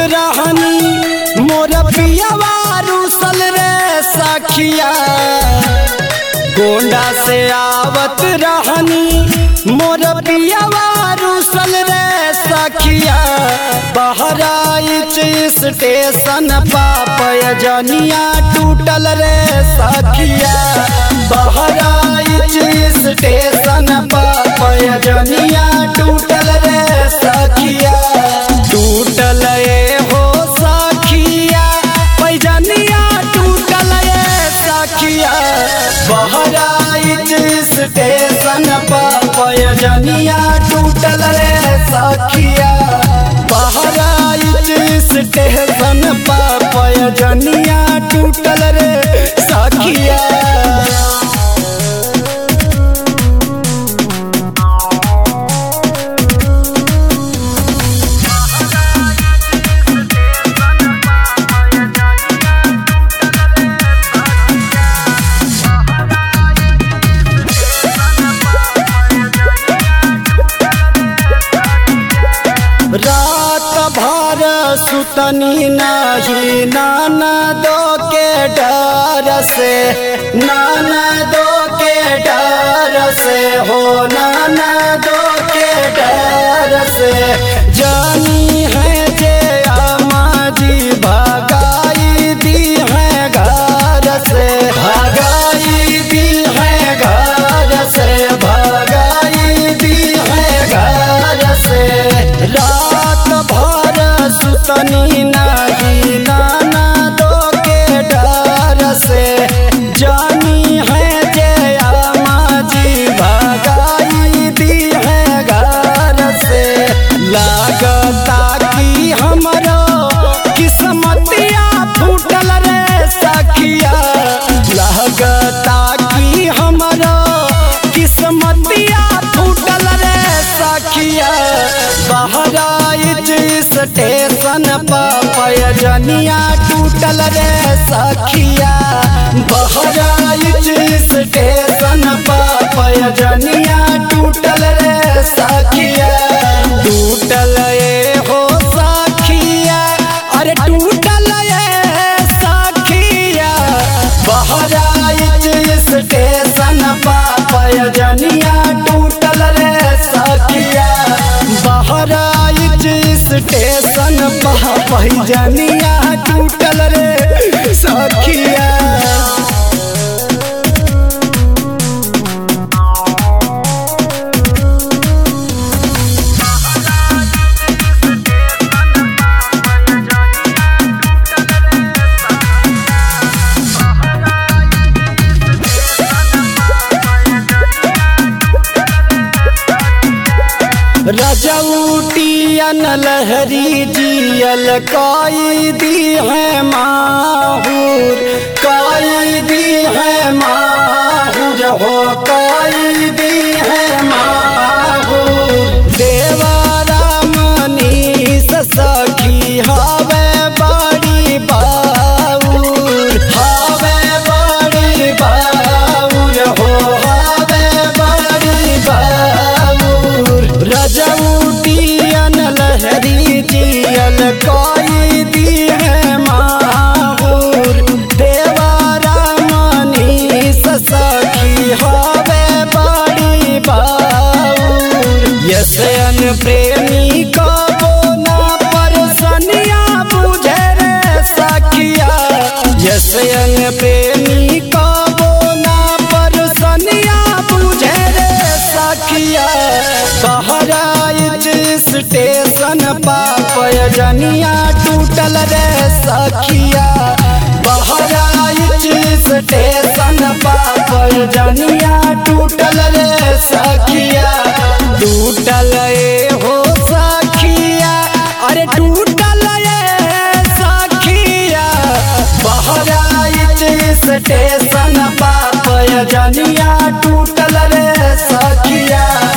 रहनी मोर पियावा रूसल रे सखिया गोंडा से आवत रहनी मोर पियावा रूसल रे सखिया बहराइच स्टेशन पापय जनिया टूटल रे सखिया बहराइच स्टेशन पापय जनिया टूटल रे सखिया टूटल ए हो सखिया पैजनिया टूटल ए सखिया बहराइच स्टेशन पैजनिया टूटल रे सखिया बहराइच स्टेशन पैजनिया टूटल रे सखिया रात भर सुतनी नाही नाना दो के डर से नाना दो के डर से हो नाना दो के डर से जानी है जे अम्मा जी भगाई दी है घर से भगाई दी है घर से भगाई दी है घर से रात भर सुतनी नाही नाना दो के डर से जानी है जे अम्मा जी भगाई दी है घर से लागता कि हमरो किस्मतिया फूटल रे सखिया लागता कि हमरो किस्मतिया फूटल रे सखिया बहराइच स्टेशन पैजनिया टूटल रे सखिया बहराइच स्टेशन पैजनिया टूटल रे सखिया टूटल ए हो सखिया अरे टूटल ए सखिया बहराइच स्टेशन पैजनिया टूटल रे सखिया बहराइच स्टेशन पैजनिया टूटल रे सखिया रजौटियन लहरी जियल काई दी है माहूर काई दी है माहूर हो काई दी है माहूर देवारा मनीष सखी हवे बड़ी बाऊर हवे बड़ी बाऊर हो हवे बड़ी बाऊर रजौटियन लहरी जियल कोई दी है माहूर देवारा मनीष सखी हवे बड़ी बाऊर यसन प्रेमी को बोना परसनिया बुझे रे सखिया यसन प्रेमी को बोना परसनिया बुझे रे सखिया बहराइच स्टेशन पैजनिया टूटल रे सखिया बहराइच स्टेशन पैजनिया टूटल रे सखिया टूटल ए हो सखिया अरे टूटल ए सखिया बहराइच स्टेशन पैजनिया टूटल रे सखिया